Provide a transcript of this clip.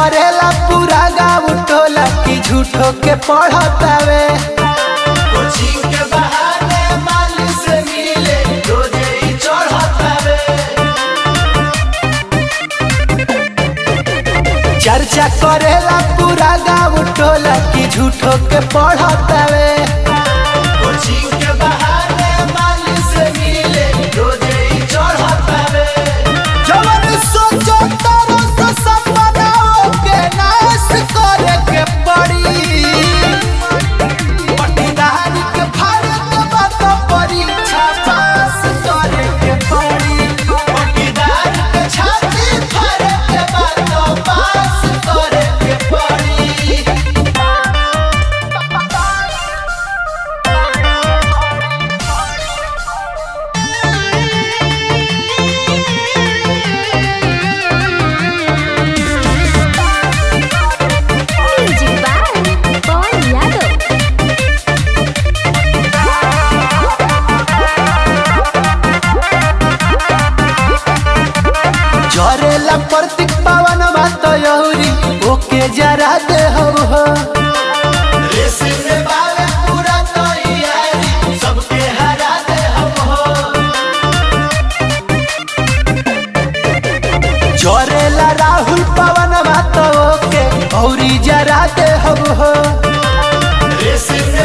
करेला पूरा गाँव टोला की झूठो के पढ़तावे कोचिंग के बहाने माली से मिले रोजे ही चढ़तावे चर्चा करेला पूरा गाँव टोला की झूठो के पढ़तावे कोचिंग के बहाने माली से मिले रोजे ही चढ़तावे जवन सोचो तारो सो सपनाओ के नाश करे के पड़ी पटीदारी के भारत बात परीक्षा पास करे के पड़ी पटीदार के छाती फाड़े के बाद पास करे के पड़ी Music by Paul Yadav. जरेला प्रतीक पावन बात यौरी ओके जरा दे हो हो रेस में बावे पूरा तैयारी सबके हरा दे हम हो जरेला राहुल पवन बात ओके औरी जरा दे हो हो रेस में